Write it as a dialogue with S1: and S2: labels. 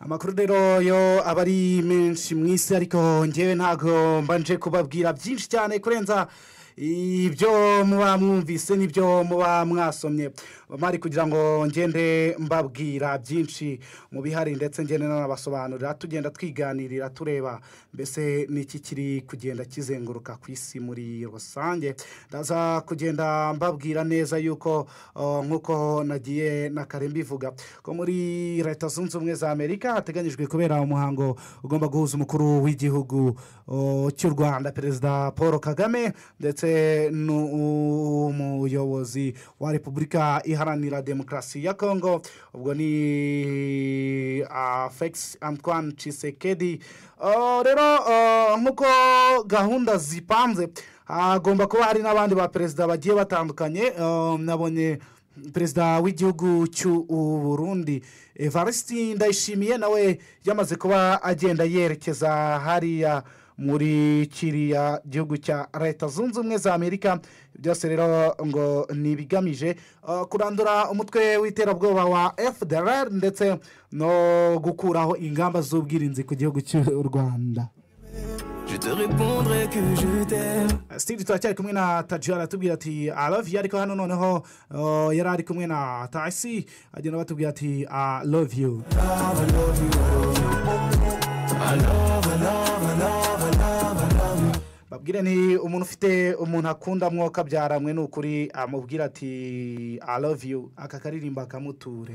S1: amakuru rero yo aba ari menshi mu isi ariko ngewe ntabwo mbanje kubabwira byinshi cyane kurenza ibyo muba mwumvise n'ibyo muba mwasomye bamari kugira ngo ngende mbabwira byinshi mu bihari ndetse ngende n'abasobanurira tugenda twiganirira tureba mbese n'iki kiri kugenda kizenguruka ku isi muri rusange ndaza kugenda mbabwira neza yuko nk'uko nagiye na kare mbivuga ko muri leta zunze ubumwe za amerika hateganyijwe kubera umuhango ugomba guhuza umukuru w'igihugu cy'u rwanda perezida paul kagame ndetse n'umuyobozi wa repubulika iharanira demokarasi ya kongo ubwo ni felix antoine cisekedi rero nk'uko gahunda zipanze hagomba kuba hari n'abandi ba perezida bagiye batandukanye nabonye perezida w'igihugu cy'uburundi evariste ndayishimiye nawe yamaze kuba agenda yerekeza hariya muri kiriya gihugu cya leta zunze ubumwe za amerika byose rero ngo ni ibigamije kurandura umutwe w'iterabwoba wa fdr ndetse no gukuraho ingamba z'ubwirinzi ku gihugu cy'u rwanda sitiri turacyari kumwe na tajiyara aratubwira ati araviye ariko hano noneho yari ari kumwe na tasi agenda batubwira ati araviye babwire ni umuntu ufite umuntu akunda mwoka byaramwe ni ukuri amubwira ati araviye aka karirimba akamuture